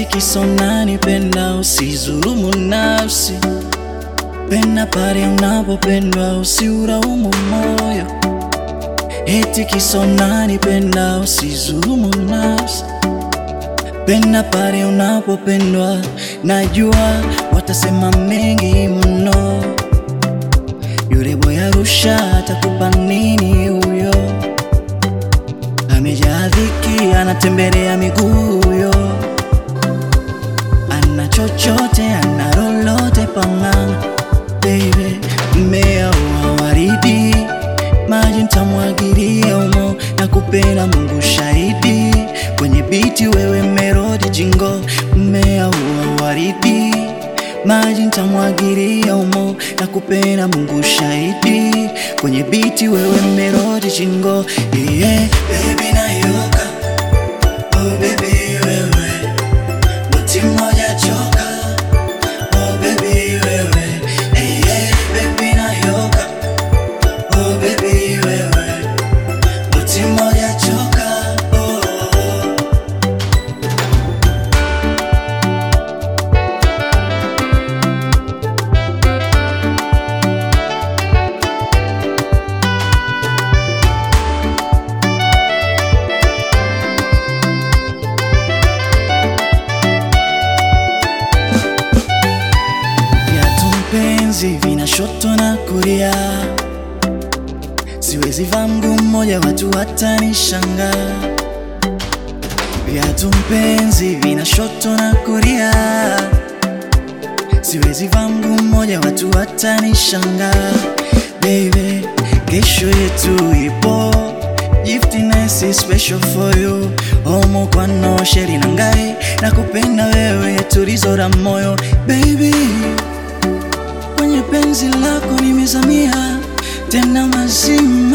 kisa unanipenda, usizulumu nafsi. Penda pale unapopendwa, usiuraumu moyo. Eti kisa unanipenda, usizulumu nafsi. Penda pale unapopendwa, najua watasema mengi mno. Yule boy Arusha atakupa nini huyo? Amejaa dhiki, anatembelea miguu huyo, ana chochote, ana lolote pang'ana. Baby, mmea wa waridi, maji ntamwagilia umo, na kupenda Mungu shahidi, kwenye biti wewe merodi jingo, mmea wa waridi maji ntamwagilia umo na kupenda Mungu shahidi, kwenye biti wewe merodi jingo yeah. Baby nayoka oh baby wewe muti mmoja choka oh baby wewe hey, yeah. Baby nayoka oh baby wewe muti mmoja choka oh. Viatu mpenzi vina shoto na kulia, siwezi vaa mguu mmoja, watu watanishangaa. Viatu mpenzi vina shoto na kulia, siwezi vaa mguu mmoja, watu watanishangaa. Baby, kesho yetu ipo Giftness is special for you Omo kwa no sheri na ngai na kupenda wewe tulizo la moyo baby kwenye penzi lako nimezamia tena mazima